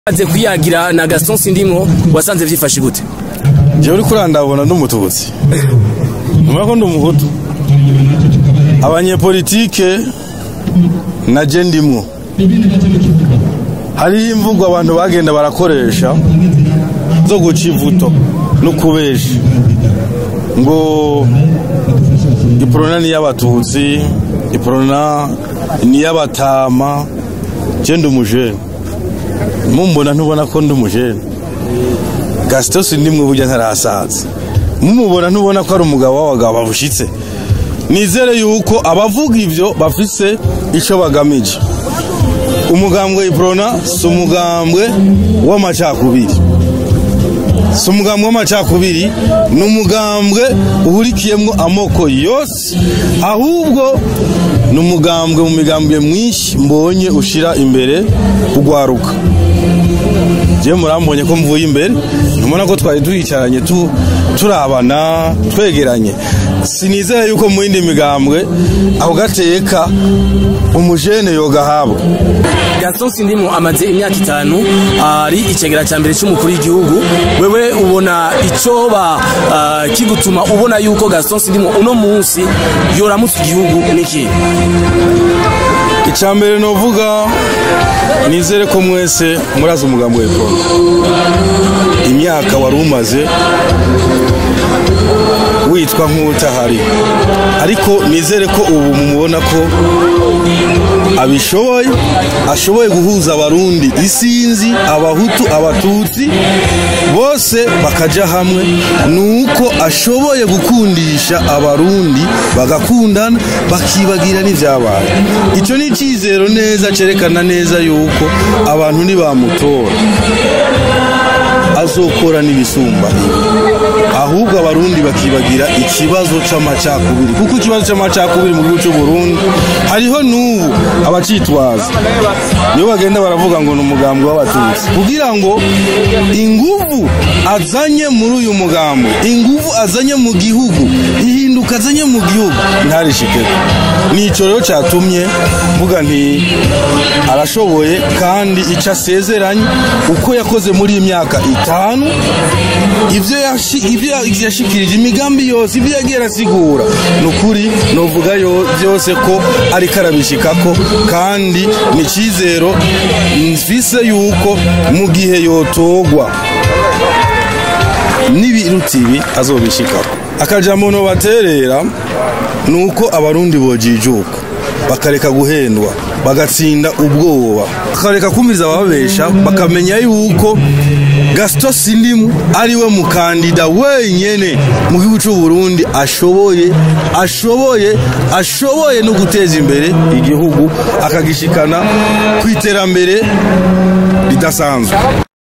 maze kwiyagira na Gaston Sindimwo wasanze vyifashe gute jewe uri kurandabona ndi umututsi numva ko ndi umuhutu abanyepolitike na je ndimwo hariho imvugo abantu bagenda barakoresha zo guca ivuto no kubesha ngo iprona ni y'abatutsi iprona ni y'abatama je ndi umujene mumbona ntubona ko ndi umujene gasito sindimwe burya ntarasaza mumubona ntubona ko ari umugabo w'abagabo babushitse nizere yuko abavuga ivyo bafise ico bagamije umugambwe iprona si umugambwe w'amacakubiri si umugambwe w'amacakubiri ni umugambwe uhurikiyemwo amoko yose ahubwo ni umugambwe mu migambwe mwinshi mbonye ushira imbere kugwaruka je murambonye ko mvuye imbere ntumona ko twari tuyicaranye tu, turabana twegeranye sinizera yuko mu yindi migambwe ako gateka umujene yogahabwa Gaston Sindimwo amaze imyaka itanu ari icegera ca mbere c'umukuru w'igihugu wewe ubona icoba uh, kigutuma ubona yuko Gaston Sindimwo uno munsi yoramutse igihugu niki icya mbere novuga nizere ko mwese murazi umugambi wa ekoro imyaka wari umaze witwa nk'utahari ariko nizere ko ubu mumubona ko abishoboye ashoboye guhuza abarundi isinzi abahutu abatutsi bose bakaja hamwe nuko ashoboye gukundisha abarundi bagakundana bakibagira n'ivyabaye icyo ni icyizero neza cerekana neza yuko abantu nibamutora azokora n'ibisumba ibi ahubwo abarundi bakibagira ikibazo c'amacakubiri kuko ikibazo c'amacakubiri mu gihugu c'u Burundi hariho n'ubu abacitwaza niyo bagenda baravuga ngo ni umugambi w'abatutsi kugira ngo inguvu azanye muri uyu mugambi inguvu azanye mu gihugu ihinduka azanye mu gihugu ntarishikeko nico rero catumye mvuga nti arashoboye kandi ico asezeranye uko yakoze muri iyi myaka itanu ivyo yashi- ivyo yashikirije imigambi yose ivyo yagiye arasigura ni ukuri novuga yo- vyose ko ariko arabishikako kandi ni icizero mfise yuko mu gihe yotogwa n'ibiruta ibi azobishikako akajambo nobaterera ni uko abarundi bojijuka bakareka guhendwa bagatsinda ubwoba bakareka kumviriza abababesha bakamenya yuko gasito sindimu ari we mukandida wenyene mu gihugu cy'u Burundi ashoboye ashoboye ashoboye no guteza imbere igihugu akagishikana ku iterambere ridasanzwe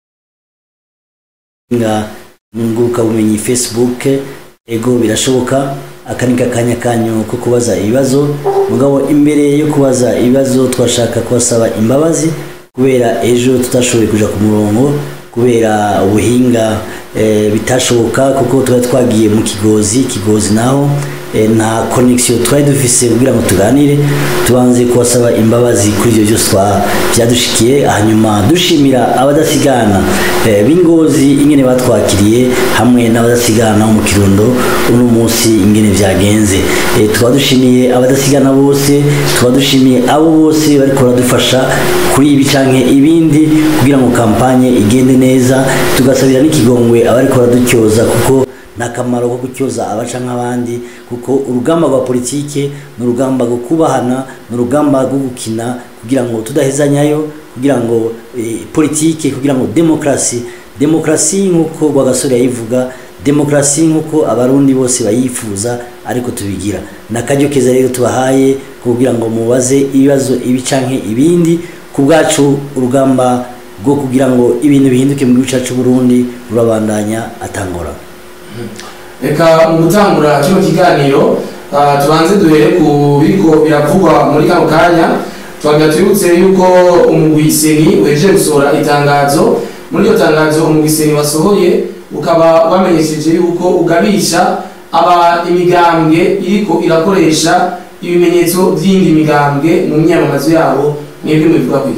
nga nguruka bumenyi facebook ego birashoboka aka ni akanya kanyu ko kubaza ibibazo mugabo imbere yo kubaza ibibazo twashaka kubasaba imbabazi kubera ejo tutashoboye kuja ku murongo kubera ubuhinga eh, bitashoboka kuko twari twagiye mu kigozi kigozi naho eh, nta connection twari dufise kugira ngo tuganire tubanze kubasaba imbabazi kuri ibyo byose twa- byadushikiye hanyuma dushimira abadasigana eh, b'ingozi ingene batwakiriye hamwe n'abadasigana bo mu kirundo uno munsi ingene vyagenze eh, tukaba dushimiye abadasigana bose tukaba dushimiye abo bose bariko baradufasha kuri ibi canke ibindi kugira ngo kampanye igende neza tugasabira n'ikigongwe abariko baradutyoza kuko nta kamaro ko gutyoza abaca nk'abandi kuko urugamba rwa politike ni urugamba rwo kubahana ni urugamba rwo gukina kugira ngo tudahezanyayo kugira ngo eh, politike kugira ngo demokarasi demokarasi nk'uko rwagasore yayivuga demokarasi nk'uko abarundi bose bayifuza ariko tubigira ni akaryo keza rero tubahaye kugira ngo mubaze ibibazo ibi canke ibindi ku bwacu urugamba rwo kugira ngo ibintu bihinduke mu gihugu cyacu Burundi rurabandanya atangora reka mu gutangura kino kiganiro ah, tubanze duhere ku biriko biravugwa muri kano kanya twagira twibutse yuko umugwiseni weje gusohora itangazo muri iryo tangazo umugwiseni wasohoye ukaba wamenyesheje yuko ugabisha aba imigambwe iriko irakoresha ibimenyetso by'indi migambwe mu myamamazo yabo mwebwe mubivuga kwiki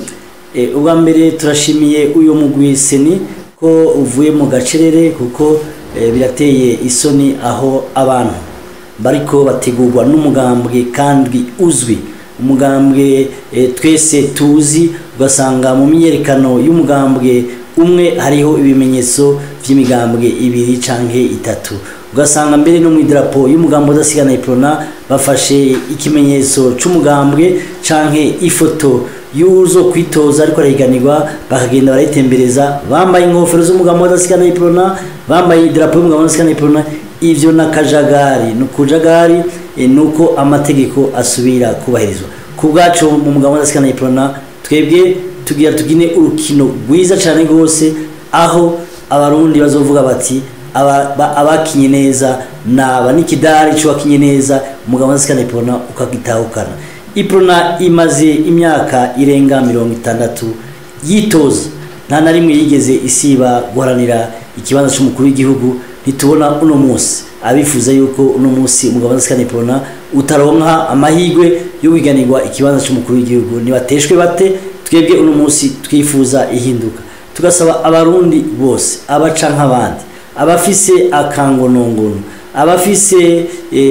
Eh, ubwa mbere turashimiye uyu mugwi seni ko uvuye mu gacerere kuko eh, birateye isoni aho abantu bariko bategurwa n'umugambwe kandi uzwi umugambwe eh, twese tuzi ugasanga mu myiyerekano y'umugambwe umwe hariho ibimenyetso by'imigambwe ibiri canke itatu ugasanga mbere no mu idarapo y'umugambi udasigana iprona bafashe ikimenyetso c'umugambwe canke ifoto y'uzo kwitoza ariko arahiganirwa bakagenda barayitembereza bambaye inkofero z'umugambi udasigana iprona bambaye idarapo y'umugambi udasigana iprona ivyo nakajagari ni ukujagari eh, nuko amategeko asubira kubahirizwa ku bwacu mu mugambi udasigana iprona twebwe tugira tugine urukino rwiza cyane rwose aho abarundi bazovuga bati aba- ba- abakinye neza naba n'ikidari cy'uwakinye neza umugabo wasikana iprona ukagitahukana iprona imaze imyaka irenga mirongo itandatu yitoza nta na rimwe yigeze isiba guharanira ikibanza cy'umukuru w'igihugu ntitubona uno munsi abifuza yuko uno munsi umugabo wasikana iprona utaronka amahirwe yo kwiganirwa ikibanza cy'umukuru w'igihugu nibateshwe bate twebwe uno munsi twifuza ihinduka tugasaba abarundi bose abaca nk'abandi abafise akangonongono abafise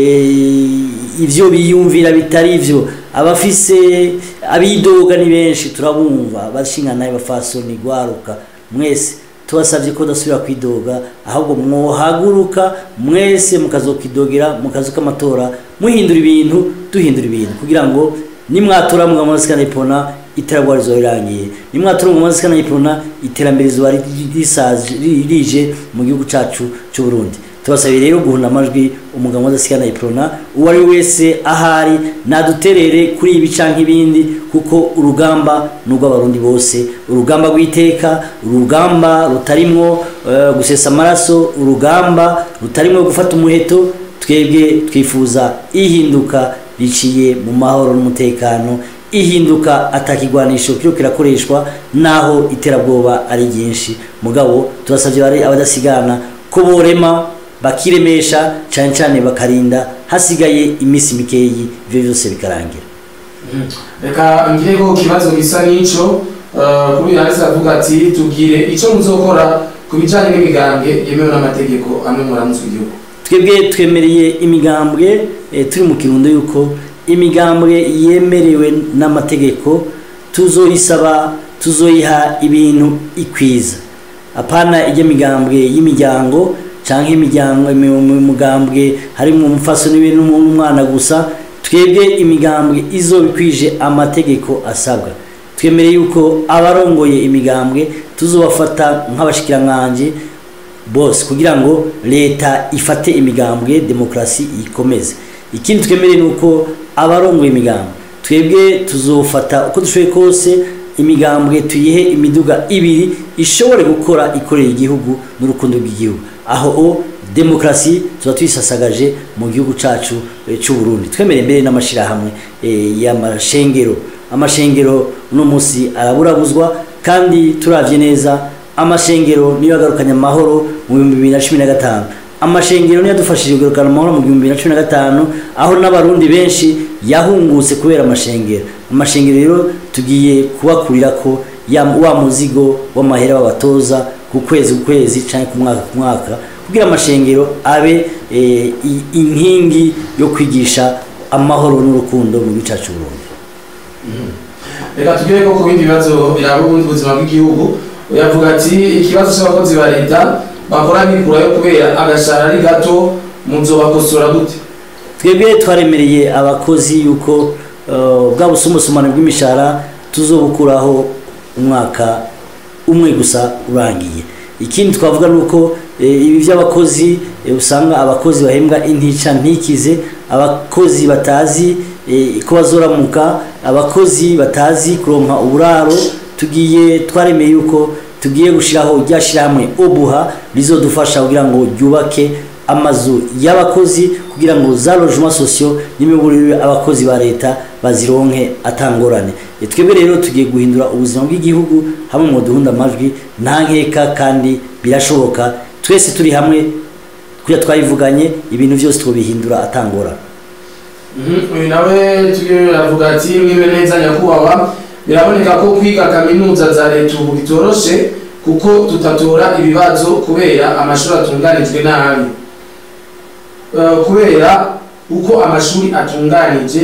eh, ivyo biyumvira bitari ivyo abafise abidoga ni benshi turabumva bashingana bafasoni gwaruka mwese tubasabye ko dasubira kwidoga ahubwo mwohaguruka mwese mukazokidogera mu kazu k'amatora muhindura ibintu duhindura ibintu kugira ngo nimwatora mugabo musikana ipona iterabwoba rizoba rirangiye nimwatora mugabo musikana ipona iterambere rizoba risaje rije mu gihugu cacu c'u Burundi tubasabiye rero guhunda amajwi umugabo udasigana iprona uwo ari we wese ahari naduterere kuri ibi canke ibindi kuko urugamba n'urw'abarundi bose urugamba rw'iteka urugamba rutarimwo eh, gusesa amaraso urugamba rutarimwo gufata umuheto twebwe twifuza ihinduka riciye mu mahoro n'umutekano ihinduka atakigwanisho kiro kirakoreshwa naho iterabwoba ari ryinshi mugabo turasabye bari abadasigana ko borema bakiremesha cyane cyane bakarinda hasigaye iminsi mikeyi ibyo byose bikarangira reka ngire ko ikibazo gisa n'ico eh, kuri yanditse avuga ati tubwire ico muzokora ku bijanye n'imigambwe yemewe n'amategeko amwe muramutse igihugu twebwe twemereye imigambwe eh, turi mu kirundo yuko imigambwe yemerewe n'amategeko tuzoyisaba tuzoyiha ibintu ikwiza apana ijya migambwe y'imiryango canke imiryango umugambwe harimo umufasoni n'umwana gusa twebwe imigambwe izobikwije amategeko asabwa twemereye yuko abarongoye imigambwe tuzobafata nk'abashikiranganji bose kugira ngo leta ifate imigambwe demokarasi ikomeze ikindi twemereye ni uko abarongoye imigambwe twebwe tuzofata uko dushoboye kose imigambwe tuyihe imiduga ibiri ishobore gukora ikorera igihugu n'urukundo rw'igihugu aho o demokarasi tuba tuyisasagaje mu gihugu cacu eh, c'u Burundi twemereye mbere n'amashirahamwe eh, y'amashengero amashengero uno munsi araburabuzwa kandi turavye neza amashengero niyo yagarukanye amahoro mu bihumbi bibiri na cumi na gatanu amashengero niyo yadufashije kugarukana amahoro mu bihumbi bibiri na cumi na gatanu aho n'abarundi benshi yahungutse kubera amashengero amashengero rero tugiye kubakurira ko ya wa muzigo w'amahera babatoza ku kwezi ku kwezi cyangwa ku mwaka ku mwaka kugira amashengero abe eh, i- inkingi yo kwigisha amahoro n'urukundo mu gice cyacu Burundi reka tugere ko ku bindi bibazo biraba ubundi buzima bw'igihugu yavuga ati ikibazo cy'abakozi ba leta bakora mikurayo kubera agashara ari gato muzobakosora gute twebwe twaremereye abakozi yuko uh, bwa busumbasumbane bw'imishahara tuzobukuraho umwaka umwe gusa urangiye ikindi twavuga ni uko eh, ibi by'abakozi eh, usanga abakozi bahembwa intica ntikize abakozi batazi eh, ko bazoramuka abakozi batazi kuronka uburaro tugiye twaremeye yuko tugiye gushiraho rya shirahamwe obuha rizodufasha kugira ngo ryubake amazu y'abakozi kugira ngo za logement sociaux n'imiburire abakozi ba leta bazironke atangorane E, twebwe rero tugiye guhindura ubuzima bw'igihugu hamwe mu duhunda amajwi nta nkeka kandi birashoboka twese turi hamwe kuya twabivuganye ibintu byose twobihindura atangorane Mhm, uyu nawe tugiye avuga ati mwibe neza nyakubahwa biraboneka ko kwiga kaminuza za leta ubu bitoroshe kuko tutatora ibibazo kubera amashuri atunganijwe nabi Eh, kubera uko amashuri atunganije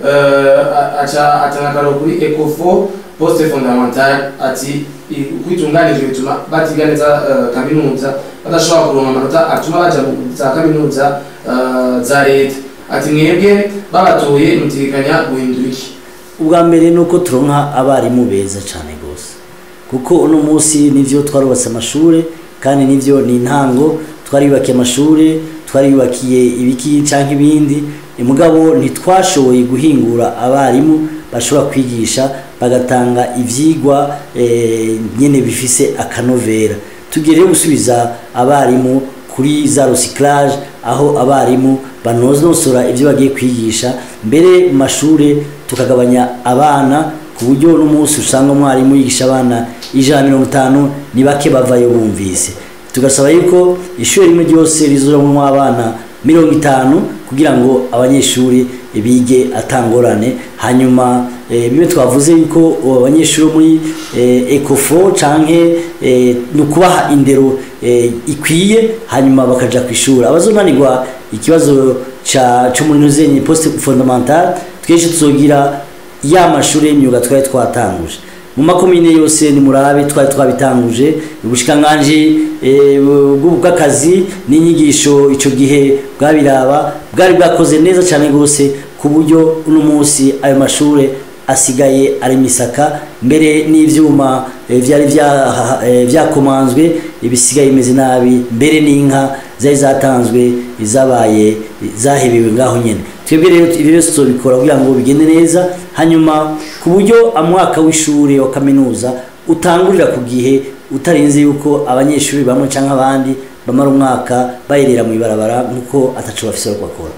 eh, a- aca atanga akaroro kuri ecofo poste fondamentale ati i- uko itunganije bituma batiga neza eh, kaminuza badashobora kuronka amanota atuma baja mu za kaminuza eh, za leta ati mwebwe babatoye mutegekanya guhindura iki ubwa mbere ni uko turonka abarimu beza cyane rwose kuko uno munsi nivyo twarubatse amashuri kandi nivyo ni intango twariyubakiye amashuri twariyubakiye ibiki cyangwa ibindi mugabo ntitwashoboye guhingura abarimu bashobora kwigisha bagatanga ivyigwa eh, nyene bifise akanovera tugiye rero gusubiza abarimu kuri za recyclage aho abarimu banonosora ibyo bagiye kwigisha mbere mu mashuri tukagabanya abana ku buryo n'umunsi usanga umwarimu yigisha abana ijana na mirongo itanu ni bake bavayo bumvise tugasaba yuko ishuri rimwe ryose rizuramo abana mirongo itanu kugira ngo abanyeshuri bige atangorane hanyuma eh, bimwe twavuze yuko abanyeshuri bo muri eh, ecofo canke eh, ni ukubaha indero eh, ikwiye hanyuma bakaja ku ishuri abazunanirwa ikibazo ca cyo muri nuzenye poste fondamentale twese tuzogira ya mashuri y'imyuga twari twatanguje mu makomine yose ni murabe twari twabitanguje ubushikiranganji eh, bw'akazi n'inyigisho ico gihe bwabiraba bwari bwakoze neza cyane rwose ku buryo uno munsi ayo mashuri asigaye ari misaka mbere n'ivyuma eh, vyari vya- eh, vyakomanzwe ibisigaye bimeze nabi mbere n'inka zari zatanzwe zabaye zahebewe ngaho nyene twebwe rero ibi byose tuzobikora kugira ngo bigende neza hanyuma ku buryo amwaka w'ishuri wa kaminuza utangurira ku gihe utarinze yuko abanyeshuri bamwe cyangwa abandi bamara umwaka bayerera mu ibarabara nk'uko ataco bafise yo bakora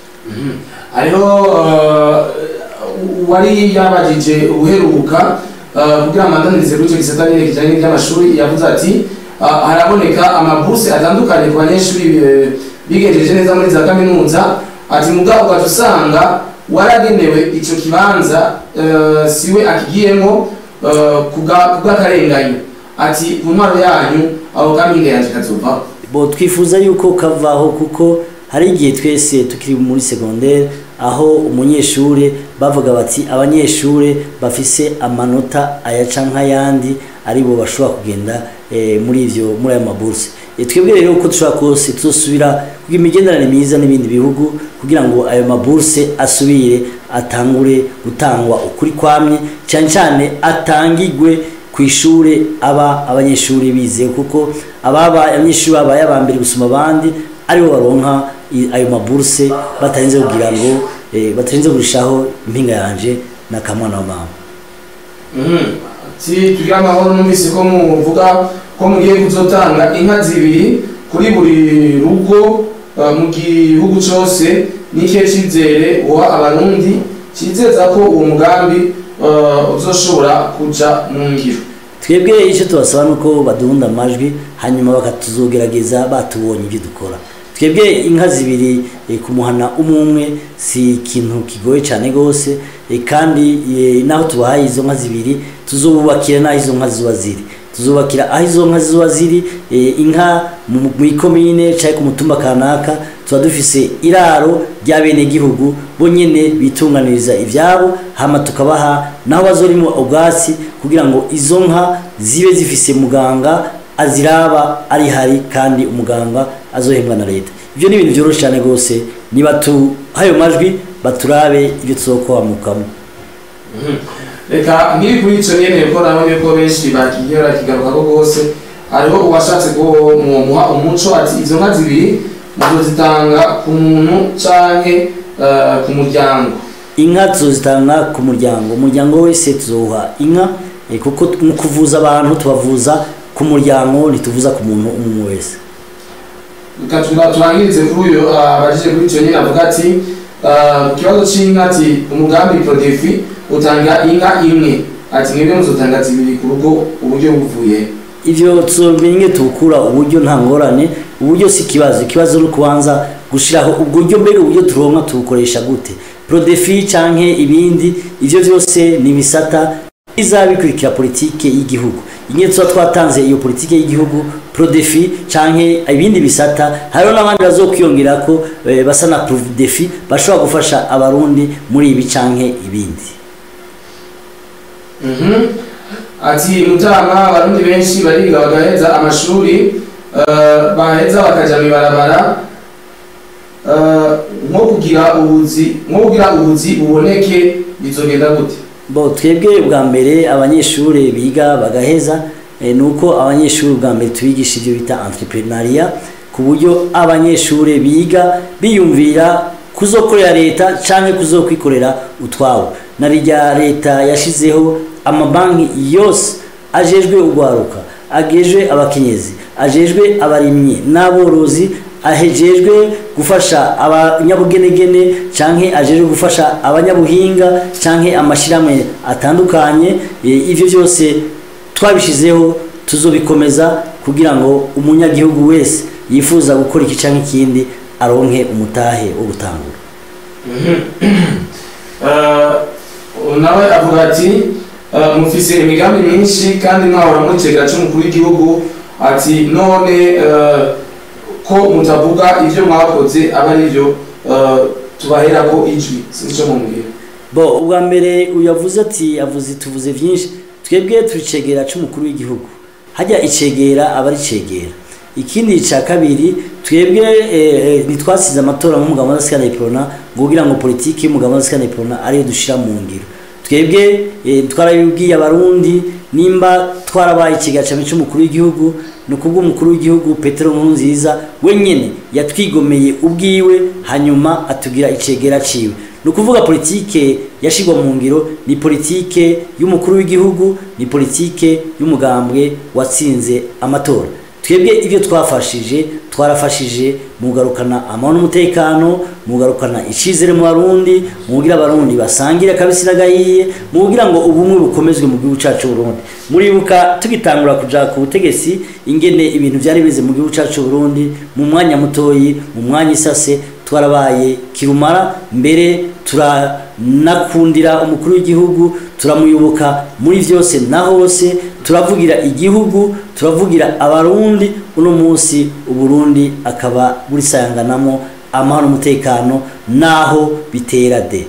hariho eh, wari yabajije ubuheruka eh, kugira amandanirize kuri icyo gisata nyine kijyanye n'iby'amashuri yavuze ati ah, haraboneka amabuse atandukanye ku banyeshuri eh, bigenjeje neza muri za kaminuza ati mugabo ugaca usanga waragenewe icyo kibanza eh, siwe akigiyemo eh, kubwa- kubw'akarengane ati ku ntwaro yanyu aho kaminga yanjye kazovaho bo twifuza yuko kavaho kuko hari igihe twese tukiri muri segondere aho umunyeshuri bavuga bati abanyeshuri bafise amanota ayaca nk'ayandi aribo bashobora kugenda eh, muri ivyo muri ayo maburse Eh, twebwe rero uko dushobora kose tuzosubira kugira imigenderanire myiza n'ibindi bihugu kugira ngo ayo maburse asubire atangure gutangwa ukuri kwamye cyane cyane atangigwe ku ishuri aba abanyeshuri bize kuko ababa abanyeshuri babaye aba mbere gusoma abandi aribo baronka i- ayo maburse batarinze kugira ngo eh, batarinze kurushaho impinga yanje na kamwana wa mama si tugira amahoro numvise ko muvuga ko mugiye kuzotanga inka zibiri kuri buri rugo uh, mu gihugu cyose n'ikihe cyizere uha abarundi cyizeza ko uwo mugambi uh, uzoshobora kuja mu ngiro twebwe icyo tubasaba ni uko baduhunda amajwi hanyuma bakatuzogerageza batubonye ibyo dukora twebwe inka zibiri eh, kumuhana umwe umwe si ikintu kigoye cyane rwose eh, kandi eh, naho tubahaye izo nka zibiri tuzububakira n'aho izo nka ziba ziri tuzubakira aho izo nka ziba ziri eh, inka mu mu ikomine cyangwa ku mutumba kanaka tuba dufise iraro ry'abenegihugu bo nyene bitunganiriza ivyabo hama tukabaha naho bazorimo ubwatsi kugira ngo izo nka zibe zifise muganga aziraba ari hari kandi umuganga azohembwa na leta ivyo ni ibintu vyoroshe cyane rwose nibatuhayo majwi baturabe ibyo tuzokwamukamo reka nkiri kuri icyo nyene ko nabonye ko benshi bakigiye barakigarukako rwose hariho uwashatse ko muha umuco ati izo nka zibiri muzozitanga ku muntu canke eh, ku muryango inka tuzozitanga ku muryango umuryango wese tuzowuha inka eh, kuko mu kuvuza abantu tubavuza ku muryango ntituvuza ku muntu umwe wese reka tuba- turangirize kuri uyu ah, abajije kuri icyo nyine avuga ati ah, ku kibazo c'inka ati umugambi prodefi utanga inka imwe ati mwebwe muzotanga zibiri ku rugo uburyo buvuye ivyo tuzomenye tukura uburyo nta ngorane uburyo si ikibazo ikibazo ni ukubanza gushiraho uburyo mbega uburyo turonka tubukoresha gute prodefi canke ibindi ivyo vyose ni ibisata izabikurikira politike y'igihugu ingene tuba twatanze iyo politike y'igihugu prodefi canke ibindi bisata hariho n'abandi bazokwiyongera ko eh, basa na prodefi bashobora gufasha abarundi muri ibi canke ibindi Mhm. ati mutama abarundi benshi bariga bagaheza amashuri eh, baheza bakaja mwibarabara eh, nko kugira ubuzi nko kugira ubuzi buboneke bizogenda gute bo twebwe bwa mbere abanyeshuri biga bagaheza eh, nuko abanyeshuri bwa mbere tubigisha ibyo bita entrepreneuria ku buryo abanyeshuri biga biyumvira kuzokorera leta canke kuzokwikorera utwabo na rya leta yashizeho amabanki yose ajejwe urwaruka agejwe abakenyezi ajejwe abarimyi n'aborozi ahejejwe gufasha abanyabugenegene canke ajejwe gufasha abanyabuhinga canke amashirahamwe atandukanye e, ivyo byose twabishizeho tuzobikomeza kugira ngo umunyagihugu wese yifuza gukora iki canke ikindi aronke umutahe wo gutangura Eh, nawe avuga ati eh, mufise imigambi myinshi kandi mwahora mucegera c'umukuru w'igihugu ati none eh, ko mutavuga ivyo mwakoze aba arivyo eh, tubaherako ijwi sinzi ico mumubwira bo ubwa mbere uyavuze ati avuze tuvuze vyinshi twebwe turicegera c'umukuru w'igihugu hajya icegera aba ari cegera ikindi ca kabiri twebwe eh, eh, ntitwasize amatora nk'umugabo w'adasikana iprona ngo kugira ngo politiki y'umugabo w'adasikana iprona ariyo dushira mu ngiro twebwe eh, twarabibwiye abarundi nimba twarabaye ikigacamo cy'umukuru w'igihugu ni ukubwo umukuru w'igihugu petero nkurunziza wenyine yatwigomeye ubwiwe hanyuma atugira icegera ciwe ni ukuvuga politike yashigwa mu ngiro ni politike y'umukuru w'igihugu ni politike y'umugambwe watsinze amatora twebwe ibyo twafashije twarafashije mu kugarukana amahoro n'umutekano mu kugarukana icyizere mu barundi mu kugira abarundi basangire akabisi n'agahiye mu kugira ngo ubumwe bukomezwe mu gihugu cyacu Burundi muribuka tugitangura kuja ku butegetsi ingene ibintu byari bize mu gihugu cyacu Burundi mu mwanya mutoyi mu mwanya isase twarabaye kirumara mbere turanakundira umukuru w'igihugu turamuyoboka muri byose na hose turavugira igihugu turavugira abarundi uno munsi uburundi akaba burisayanganamo amahoro n'umutekano naho bitera de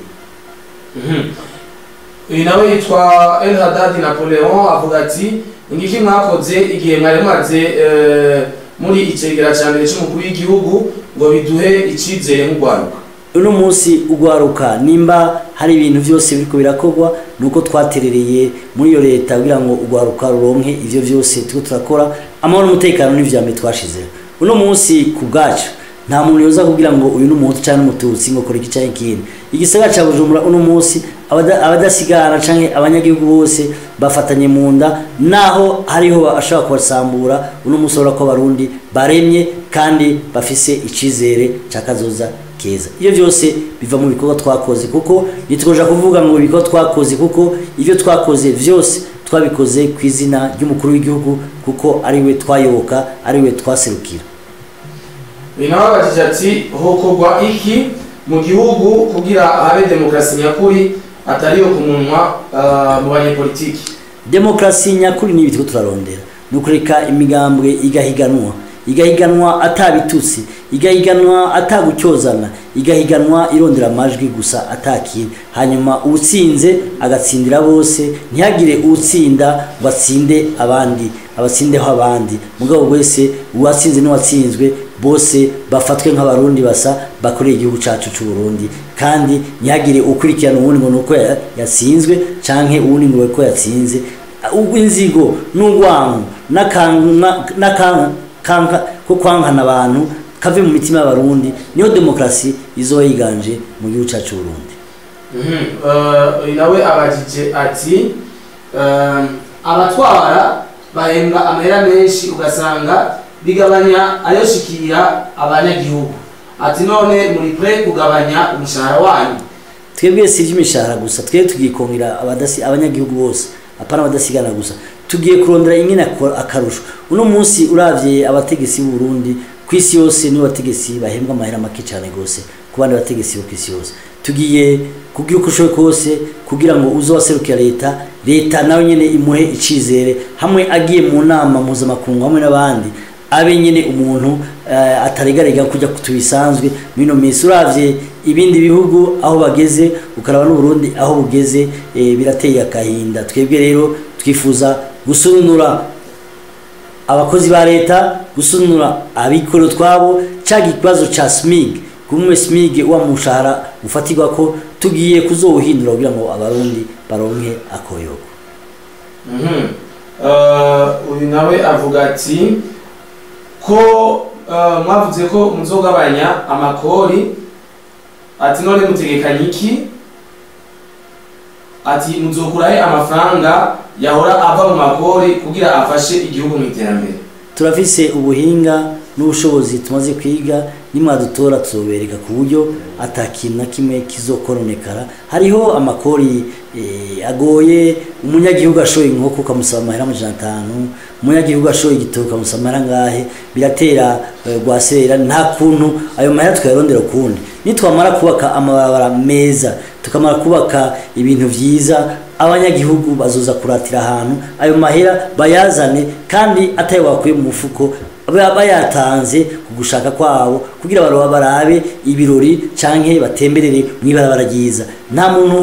uyu nawe yitwa El Haddad Napoleon avuga ati ingiki mwakoze igihe mwari mumaze eh, muri icegera ca mbere c'umukuru w'igihugu ngo biduhe icizere nk'urwaruka uno munsi ugwaruka nimba hari ibintu byose biriko birakorwa nuko twaterereye muri iyo leta kugira ngo ugwaruka ruronke ivyo byose turiko turakora amahoro n'umutekano n'ivyambe twashizeho uno munsi ku bwacu nta muntu yoza kugira ngo uyu n'umuhutu canke n'umututsi ngo kora iki canke ikindi igisagara ca bujumbura uno munsi abada- abadasigara canke abanyagihugu bose bafatanye mu nda naho hariho ashobora kubasambura uno munsi urabona ko abarundi baremye kandi bafise icizere ca kazoza keza iyo byose biva mu bikorwa twakoze kuko ntitukoja kuvuga ngo ibikorwa twakoze kuko ibyo twakoze byose twabikoze ku izina ry'umukuru w'igihugu kuko ariwe twayoboka ariwe twaserukira uyu nawe abajije ati hokorwa iki mu gihugu kugira habe demokarasi nyakuri atariyo ku munwa ah, mu banyepolitiki demokarasi nyakuri ni ibitiko turarondera ni ukureka imigambwe igahiganwa igahiganwa atabitutsi igahiganwa atagucyozana igahiganwa irondera amajwi gusa atakindi hanyuma uwutsinze agatsindira bose ntihagire uwutsinda ngo atsinde abandi abatsindeho abandi mugabo wese uwatsinze n'uwatsinzwe bose bafatwe nk'abarundi basa bakoreye igihugu cyacu cy'u Burundi kandi ntihagire ukurikirana uwundi ngo nuko ya- yatsinzwe canke uwundi ngo ko yatsinze ubw'inzigo n'urwango n'akanka n'akanka ko kwankana abantu kave mu mitima y'abarundi niyo demokarasi izoba yiganje mu gihugu cyacu cy'u Burundi Mhm. Eh, uyu nawe abajije ati eh, abatwara bahembwa amahera menshi ugasanga bigabanya ayoshikira abanyagihugu ati none muri pre kugabanya umushahara wanyu twebwe si iby'imishahara gusa twebwe tugiye kongera abadasi abanyagihugu bose apana abadasigana gusa tugiye kurondera ingene ako- akarusho uno munsi uravye abategetsi b'u Burundi ku isi yose nibo bategetsi bahembwa amahera make cyane gose ku bandi bategetsi bo ku isi yose tugiye kugira uko ushoboye kose kugira ngo uze waserukira leta leta nawe nyine imuhe icizere hamwe agiye mu nama mpuzamakungu hamwe n'abandi abe nyine umuntu eh, ataregarega kujya tubisanzwe mino minsi uravye ibindi bihugu aho bageze ukaraba n'uburundi aho bugeze eh, birateye akahinda twebwe rero twifuza gusununura abakozi ba leta gusunura abikorera utwabo cyaga ikibazo ca smig kumwe smig wa mushahara ufatirwa ko tugiye kuzowuhindura kugira ngo abarundi baronke akoyogo Mhm. Eh, uyu nawe avuga ati ko eh, mwavuze ko muzogabanya amakori ati none mutegekanye iki ati muzokurahe amafaranga yahora ava mu makori kugira afashe igihugu mu iterambere turafise ubuhinga n'ubushobozi tumaze kwiga nimwadutora tuzobereka ku buryo atakintu na kimwe kizokononekara hariho amakori eh, agoye umunyagihugu ashoye inkoko ukamusaba amahera amajana atanu umunyagihugu ashoye igitoki ukamusaba amahera ngahe biratera eh, rwasera nta kuntu ayo mahera twayarondera ukundi nitwamara kubaka amabarabara meza tukamara kubaka ibintu vyiza abanyagihugu bazoza kuratira ahantu ayo mahera bayazane kandi atayo bakuye mu mufuko ba- bayatanze ku gushaka kwabo kugira baroba barabe ibirori canke batemberere mw'ibarabara ryiza nta muntu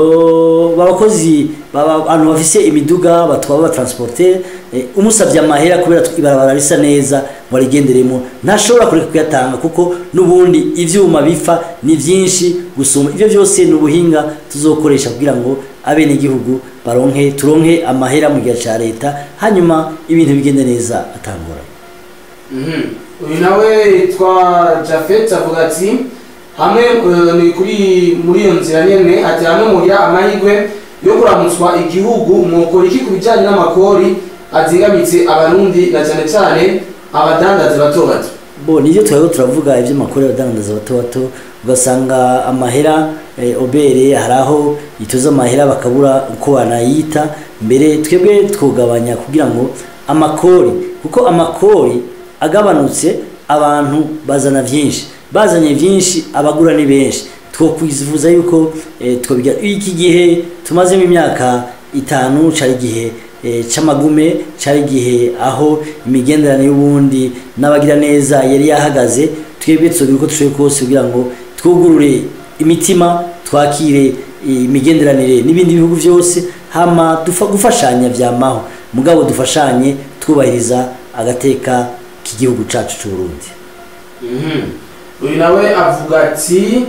uh, babakozi baba- abantu bafise imiduga batwaba batransporter eh, umusavye amahera kubera tw- ibarabara risa neza ngo arigenderemo ntashobora kureka kuyatanga kuko n'ubundi ivyuma bipfa ni vyinshi gusumba ivyo vyose ni ubuhinga tuzokoresha kugira ngo abenegihugu baronke turonke amahera mu gihe ca leta hanyuma ibintu bigende neza atangora Mhm. uyu nawe yitwa jafet avuga ati hamwe eh, ni kuri muri iyo nzira nyene ati hamwe mugira amahirwe yo kuramutswa igihugu mwokora iki ku bijyanye n'amakori azingamitse abarundi na cyane cyane abadandazi bato bato bo nivyo twariho turavuga ivy'amakuru y'abadandaza bato bato ugasanga amahera eh, obere hari aho ituza amahera bakabura uko banayita mbere twebwe twugabanya kugira ngo amakori kuko amakori agabanutse abantu bazana vyinshi bazanye vyinshi abagura ni benshi twokwifuza yuko eh, twobiga iki gihe tumazemo imyaka itanu cari igihe eh, c'amagume cari igihe aho imigenderanire y'ubundi n'abagira neza yari yahagaze twebwe tuzogira uko dushoboye kose kugira ngo twugurure imitima twakire imigenderanire n'ibindi bihugu byose hama dufa gufashanya vyamaho mugabo dufashanye twubahiriza agateka k'igihugu cacu c'uburundi Mhm. uyu nawe avuga ati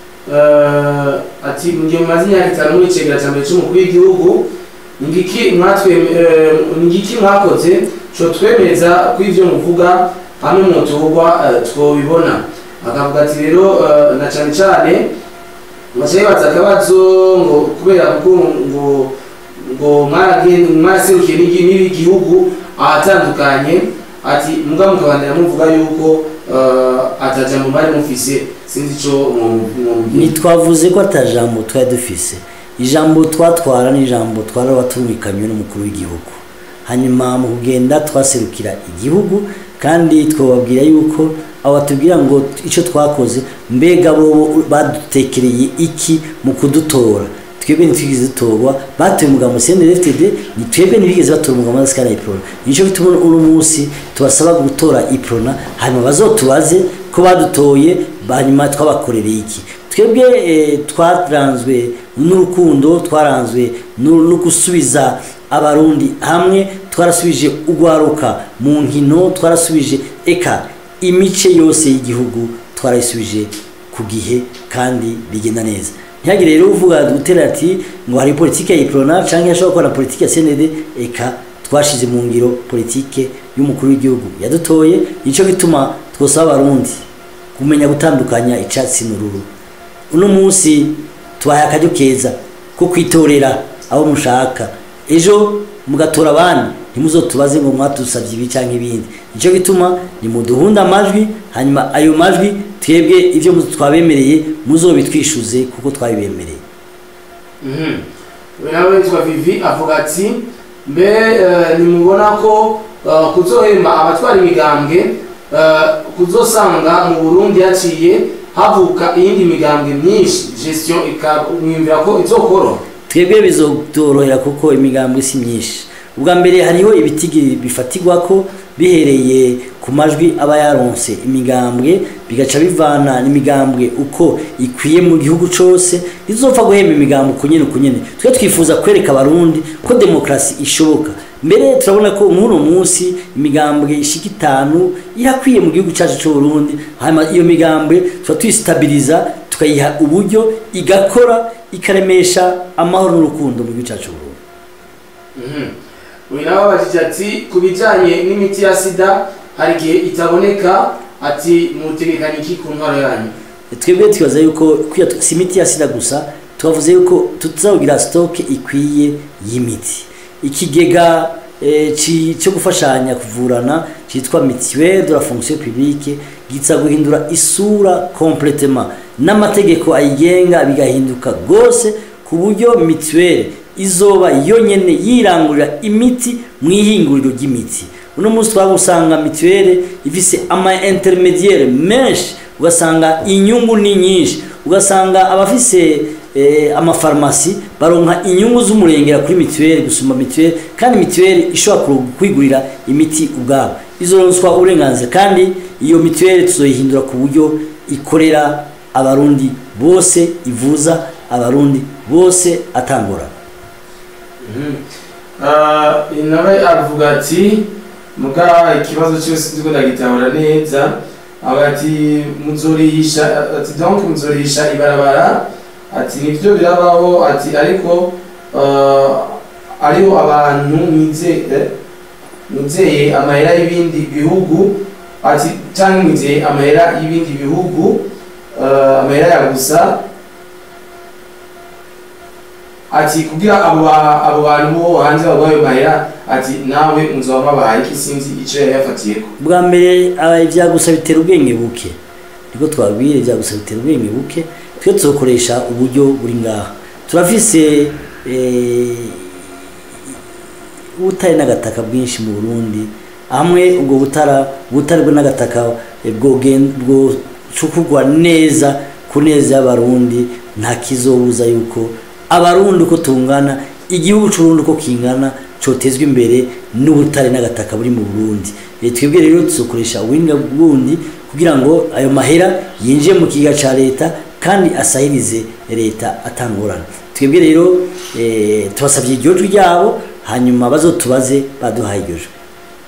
eh, ati mu gihe mumaze imyaka itanu muri icegera cya mbere cy'umukuru w'igihugu ni ngiki mwatwe eh, ni ngiki mwakoze co twemeza ko ivyo muvuga hamwe muturwa eh, twobibona akavuga ati rero eh, na cane cane bacaye baza akabazo ngo kubera ko ngo ngo mwaragen- mwaraserukiye n'igi- n'igihugu ahatandukanye ati muga mukabandira muvuga yuko uh, atajambo bari mufise sinzi ico mwumvira ntitwavuze ko ata jambo twari dufise ijambo twatwara ni ijambo twari abatumvikanywe n'umukuru w'igihugu hanyuma mu kugenda twaserukira igihugu kandi twababwira yuko abo batubwira ngo icyo twakoze mbega bo badutekereye iki mu kudutora twebwe ntitwigeze dutorwa batuye umugambo CNDD-FDD ni twebwe ntibigeze batora umugambo wa Sikana Iprona nico bituma uno munsi tubasaba gutora Iprona hanyuma bazotubaze ko badutoye hanyuma twabakorereye iki twebwe eh, twaranzwe n'urukundo twaranzwe no no gusubiza abarundi hamwe twarasubije ugwaruka mu nkino twarasubije eka imice yose y'igihugu twarayisubije ku gihe kandi bigenda neza ntihagire rero uvuga gutera ati ngo hari politike ya iprona canke yashobora gukora politike ya CND eka twashize mu ngiro politike y'umukuru w'igihugu yadutoye nico gituma twosaba abarundi kumenya gutandukanya icatsi n'ururu uno munsi tubaye akaryo keza ko kwitorera abo mushaka ejo mugatora abandi ntimuzotubaze ngo mwatusavye ibi canke ibindi nico gituma nimuduhunda amajwi hanyuma ayo majwi twebwe ivyo mu- twabemereye muzobitwishuze kuko twabibemereye uyu nawe witwa vivi avuga ati mbe eh, nimubona ko eh, kuzohemba abatwara imigambwe eh, kuzosanga mu burundi haciye havuka iyindi migambwe myinshi gestion ikamwumvira ko izokoroha twebwe bizotorohera kuko imigambwe si myinshi ubwa mbere hariho ibitigi bifatirwa ko bihereye ku majwi aba yaronse imigambwe bigaca bivana n'imigambwe uko ikwiye mu gihugu cyose rizopfa guhemba imigambwe uko nyene uko nyene twe twifuza kwereka abarundi ko demokarasi ishoboka mbere turabona ko nk'uno munsi imigambwe ishika itanu irakwiye mu gihugu cyacu cy'u Burundi hanyuma iyo migambwe tuba tuyistabiriza tukayiha uburyo igakora ikaremesha amahoro n'urukundo mu gihugu cyacu cy'u Burundi uyu nawe abajije ati ku bijyanye n'imiti ya sida hari igihe itaboneka ati mutegekanye iki ku ntwaro yanyu twebwe twibaza yuko kwiya si imiti ya sida gusa twavuze yuko tuzagira sitoke ikwiye y'imiti ikigega eh, ci- cyo gufashanya kuvurana cyitwa mituelle de la fonction publique giza guhindura isura completement n'amategeko ayigenga bigahinduka rwose ku buryo mituelle izoba yonyene yirangurira imiti mu ihinguriro ry'imiti uno munsi twaba usanga mituelle ifise ama intermediaire menshi ugasanga inyungu ni nyinshi ugasanga abafise eh, amafarumasi baronka inyungu z'umurengera kuri mituelle gusumba mituelle kandi mituelle ishobora ku- kwigurira imiti ubwabo izoronswa uburenganzira kandi iyo mituelle tuzoyihindura ku buryo ikorera abarundi bose ivuza abarundi bose atangorana Ah, nawe avuga ati muga ikibazo cyose ndiko ndagitahura neza avuga ati muzorihisha ati donc muzorihisha ibarabara ati nivyo birabaho ati ariko ah, ariho abantu mwizeye mwizeye amahera y'ibindi bihugu ati cyangwa mwizeye amahera y'ibindi bihugu ah, amahera ya gusa ati kugira abo ba- abo bantu bo hanze baguha ayo mahera ati nawe muzoba babahaye iki sinzi ico yari yafatiyeko bwa mbere aba ibyagusa bitera ubwenge buke niko twabwira ibyagusa bitera ubwenge buke twe tuzokoresha uburyo buri ngaha turafise eh, ubutare n'agataka bwinshi mu burundi hamwe ubwo butara ubutare bwo n'agataka eh, bwogen- bwocukurwa neza ku neza y'abarundi nta kizobuza yuko abarundi uko tungana igihugu c'urundi uko kingana cotezwa imbere n'ubutare n'agataka buri mu burundi Eh, twebwe rero tuzokoresha ubuhinga bwundi kugira ngo ayo mahera yinjiye mu kiga ca leta kandi asahirize leta atangorana twebwe rero eh, tubasabye iryo jwi ryabo hanyuma bazotubaze baduhaye iryo jwi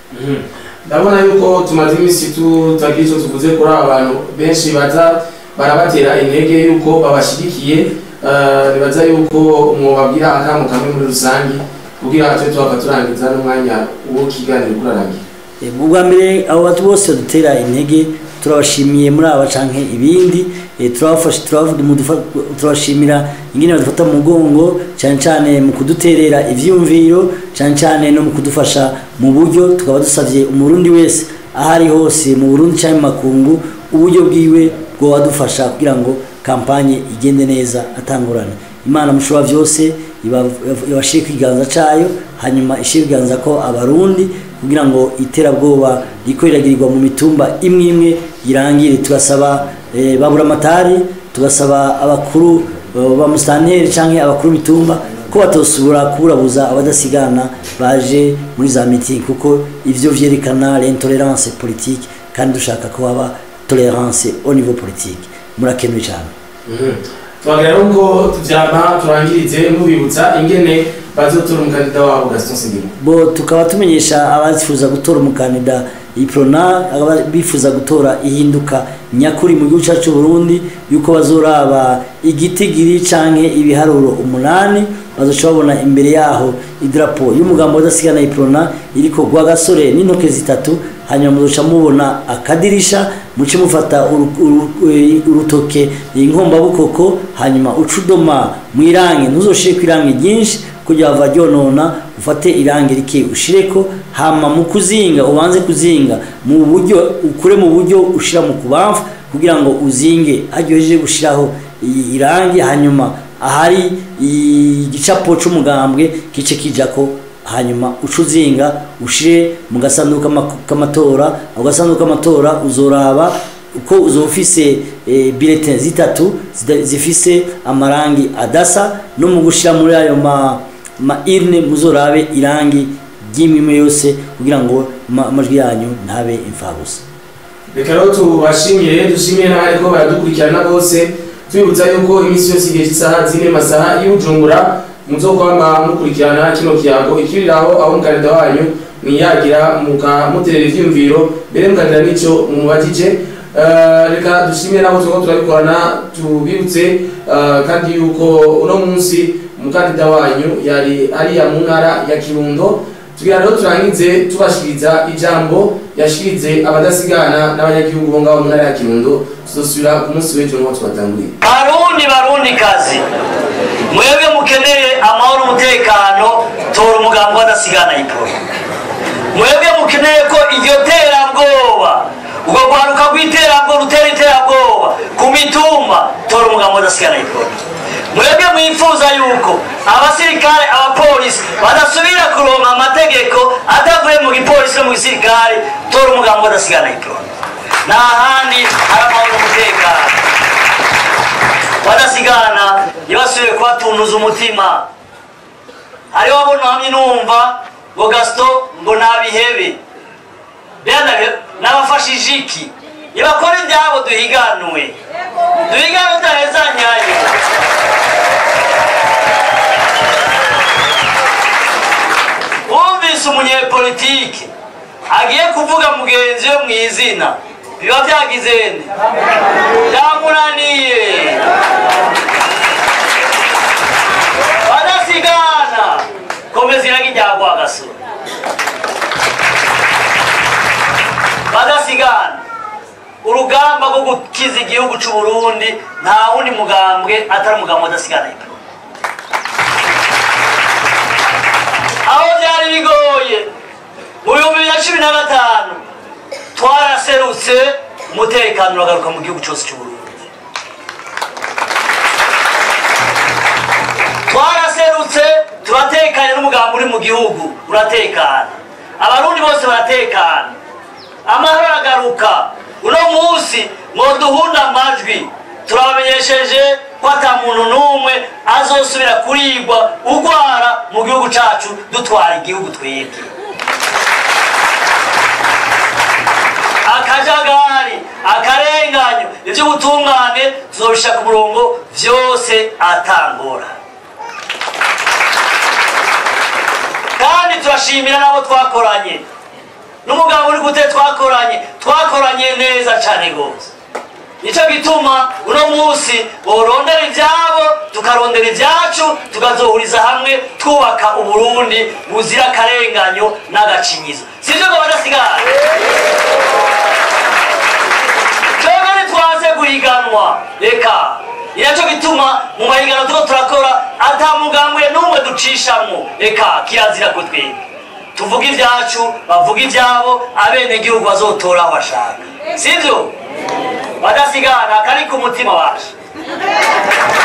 ndabona yuko tumaze iminsi tutagira icyo tuvuze kuri aba bantu benshi baza barabatera intege yuko babashyigikiye eh, nibaza yuko mwobabwira akamu kamwe muri rusange kugira tube tuhava turangiza n'umwanya wo kiganiro kurarangira Eh, ubwa mbere abo bantu bose badutera intege turabashimiye muri aba canke ibindi eh, turabafasha turabavuga mu dufa- turabashimira ingene badufata mu mugongo cyane cyane mu kuduterera ivyumviro cyane cyane no mu kudufasha mu buryo tukaba dusavye umurundi wese aho ari hose mu Burundi cyangwa mu makungu uburyo bwiwe bwo wadufasha kugira ngo kampanye igende neza atangurana imana mushobora byose iba- ibashire kwiganza cayo hanyuma ishire ibiganza ko abarundi kugira ngo iterabwoba riko riragirirwa mu mitumba imwe imwe irangire tugasaba eh, babura amatari tugasaba abakuru eh, ba musitanteri canke abakuru b'itumba ko batosubura kuburabuza abadasigana baje muri za meeting kuko ivyo vyerekana l'intolerance politique kandi dushaka ko haba tolerance au niveau politique murakenuye cyane twagira rero ngo tuvyama turangirize mubibutsa ingene bazotora umukandida wabo gaston sindimo bo tukaba tumenyesha abazifuza gutora umukandida iprona ababa bifuza gutora ihinduka nyakuri mu gihugu cyacu Burundi yuko bazoraba igitigiri canke ibiharuro umunani bazoca babona imbere yaho idrapo y'umugambo udasigana iprona iriko gwa gasore n'intoke zitatu hanyuma muzoca mubona akadirisha muce mufata uru- uru- eh, urutoke inkombabukoko hanyuma ucudoma mu irangi ntuzoshire ku irangi ryinshi kugira hava ryonona ufate irangi rike ushireko hama mu kuzinga ubanze kuzinga mu buryo ukure mu buryo ushira mu kubamfu kugira ngo uzinge haryoheje gushiraho i- irangi hanyuma ahari igicapo c'umugambwe kice kijako hanyuma ucuzinga ushire mu gasanduku k'ama- k'amatora ako gasanduku k'amatora uzoraba uko uzoba ufise eh, bulletin zitatu zida- zifise amarangi adasa no mu gushira muri ayo ma, ma irne muzorabe irangi ry'imwe yose kugira ngo ama- amajwi yanyu ntabe imfabusa reka rero tubashimire dushimire n'abariko baradukurikirana bose tubibutsa yuko iminsi yose igihe cy'isaha zine masaha y'ubujumbura muzokwama mukurikirana kino kiyago ikiriraho aho mukanida wanyu mwiyagira mukamuterera ivyiyumviro mbere mukagira n'ico mumubajije Eh, reka dushimire nabo turiko turabikorana tubibutse eh, kandi yuko uno munsi umukandida wanyu yari ariya mu ntara ya kirundo tugira rero turangize tubashikiriza ijambo yashikirize abadasigana n'abanyagihugu bo ngaho mu ntara ya kirundo tuzosubira ku munsi w'ejo niho tubatanguriye barundi barundi kazi mwebwe mukeneye amahoro umutekano tora umugambi w'adasigana iporo mwebwe mukeneye ko iryo terabwoba ubwo rwaruka rw'iterabwoba rutera iterabwoba ku mitumba tora umugambi w'adasigana iporo mwebwe mwifuza yuko abasirikare abapolisi badasubira kuronka amategeko atavuye mu gipolisi no mu gisirikare tora umugambi w'adasigana iporo nta handi hari amahoro umutekano badasigana ntibasubire kubatuntuza umutima hariho abo ntamye numva ngo gasito ngo nabihebe bene n'abafashije iki nibakora ibyabo duhiganwe duhiganwe udahezanyayo wumvise umunyepolitike agiye kuvuga mugenzi we mu izina biba byagize nde byamunaniye badasigana komeza iragi rya rwagasura badasigana urugamba rwo gukiza igihugu cy'u Burundi nta wundi mugambwe atari umugambi wadasigana aho byari bigoye mu bihumbi bibiri na cumi na gatanu twaraserutse umutekano uragaruka mu gihugu cyose cy'u Burundi twaraserutse turatekanye n'umugambi uri mu gihugu uratekana abarundi bose baratekana amahoro aragaruka uno munsi mwoduhunda amajwi turabamenyesheje ko ata muntu n'umwe azosubira kurigwa ugwara mu gihugu cacu dutwara igihugu twebwe akajagari akarenganyo iby'ubutungane tuzobisha ku murongo vyose atangora kandi turashimira n'abo twakoranye n'umugabo uri gute twakoranye twakoranye neza cyane rwose nicyo gituma uno munsi borondera ibyabo tukarondera ibyacu tukazohuriza hamwe twubaka uburundi buzira akarenganyo n'agacinyizo sibyo ngo badasigara twebwe ntitwaze guhiganwa reka ni nacyo gituma mu mahiganwa turiko turakora ata mugambwe n'umwe ducishamwo reka kirazira ko twebwe tuvuga ibyacu bavuga ibyabo abenegihugu bazotora aho bashaka sibyo badasigana kari ku mutima wacu